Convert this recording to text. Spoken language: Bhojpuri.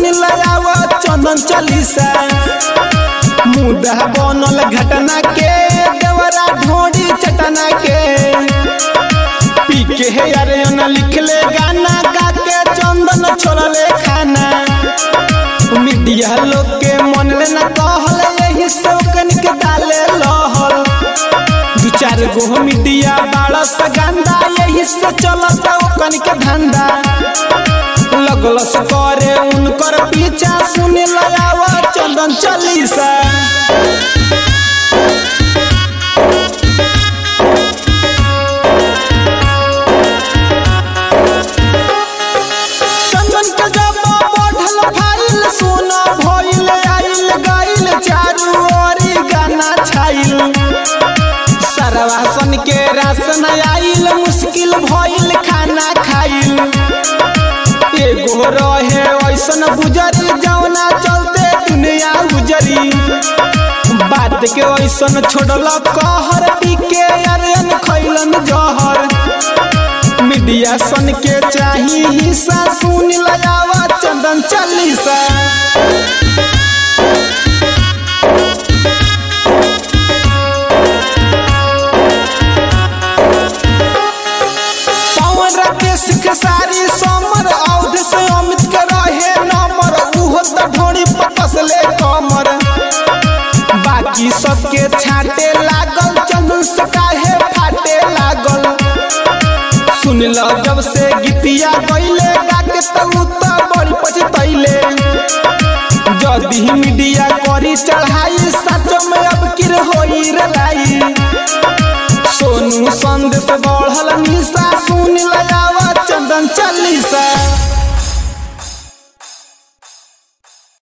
लयाव चंदन चालीसा मुदा बनल घटना के देवरा ढोड़ी चटना के पी के हे अरे लिखले गाना गा के चंदन छोड़ले खाना मीडिया लोग के मन में न कहल यही शौकन के डाले लहल दू चार गो मीडिया बाड़ा से गंदा यही से चलत ओकन के धंधा लगल से करे उनकर पीछा सुने लयाव चंदन चालीसा चंदन के जब बढ़ल फाइल सोना भइल आइल गइल चारू ओरी गाना छाइल सरवासन के राशन आइल मुश्किल भइल खाना खाइल एगो रहे ऐसन गुजरी जौना चलते दुनिया गुजरी बात के ऐसन छोड़ल कहर पी के अरन खैलन जहर मीडिया सन के चाही हिस्सा सुन लगावा चंदन चालीसा पवन राकेश के सारी समर औध से अमित के रहे नंबर उहो त ढोड़ी पकसले कमर बाकी सबके छाटे लागल चंदन से काहे फाटे लागल सुन ल जब से गीतिया गईले गाके तू त बड़ी पछतैले जदी मीडिया करी चढ़ाई सच में अब किर होई रे लाई सोनू संदेश बढ़ल निशा सुन लया